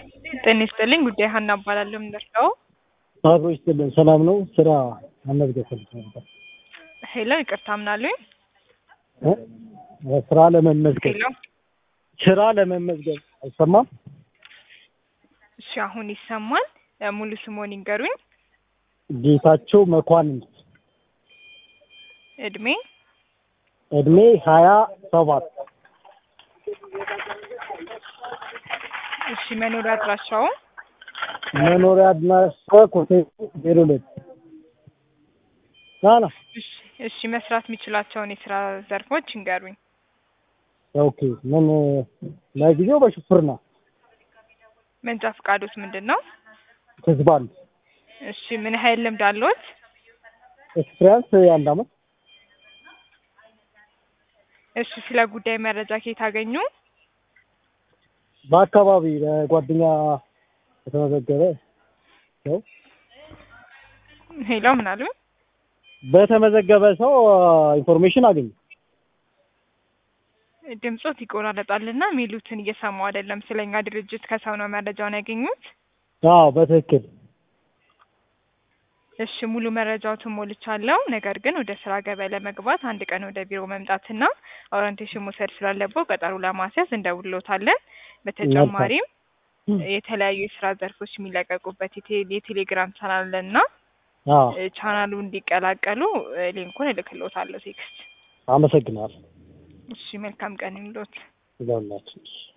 ጤና ይስጥልኝ ጉዳይ ሀና እባላለሁ። የምንደርሰው አብሮ ይስጥልን። ሰላም ነው? ስራ መመዝገብ ፈልጌ ነበር። ሄሎ፣ ይቅርታ ምናሉኝ? እ? ስራ ለመመዝገብ ሄሎ፣ ስራ ለመመዝገብ አይሰማም? እሺ፣ አሁን ይሰማል። እ፣ ሙሉ ስሞን ይንገሩኝ። ጌታቸው መኳንንት እድሜ እድሜ ሀያ ሰባት እሺ፣ መኖሪያ አድራሻው መኖሪያ አድራሻ ኮቴ ዜሮ ሁለት ናና እሺ፣ እሺ፣ መስራት የሚችላቸውን የስራ ዘርፎች ይንገሩኝ። ኦኬ ምን ለጊዜው በሹፍርና መንጃ ፈቃዶት ምንድን ነው? ትዝባል እሺ፣ ምን ያህል ልምድ አለዎት? ኤክስፒሪያንስ የአንድ አመት እሺ፣ ስለ ጉዳይ መረጃ ከየት አገኙ? በአካባቢ ለጓደኛ የተመዘገበ ሰው ሄሎ፣ ምን አሉ? በተመዘገበ ሰው ኢንፎርሜሽን አገኘ። ድምጾት ይቆራረጣልና ሚሉትን እየሰማው አይደለም። ስለኛ ድርጅት ከሰው ነው መረጃውን ያገኙት? አዎ በትክክል እሺ ሙሉ መረጃዎትን ሞልቻለሁ። ነገር ግን ወደ ስራ ገበያ ለመግባት አንድ ቀን ወደ ቢሮ መምጣትና ኦሪንቴሽን መውሰድ ስላለበው ቀጠሮ ለማስያዝ እንደውሎታለን። በተጨማሪም የተለያዩ የስራ ዘርፎች የሚለቀቁበት የቴ- የቴሌግራም ቻናል አለና አዎ እ፣ ቻናሉ እንዲቀላቀሉ እ፣ ሊንኩን እልክሎታለሁ ቴክስት። አመሰግናለሁ። እሺ መልካም ቀን ይሁንልዎት። ይዛላችሁ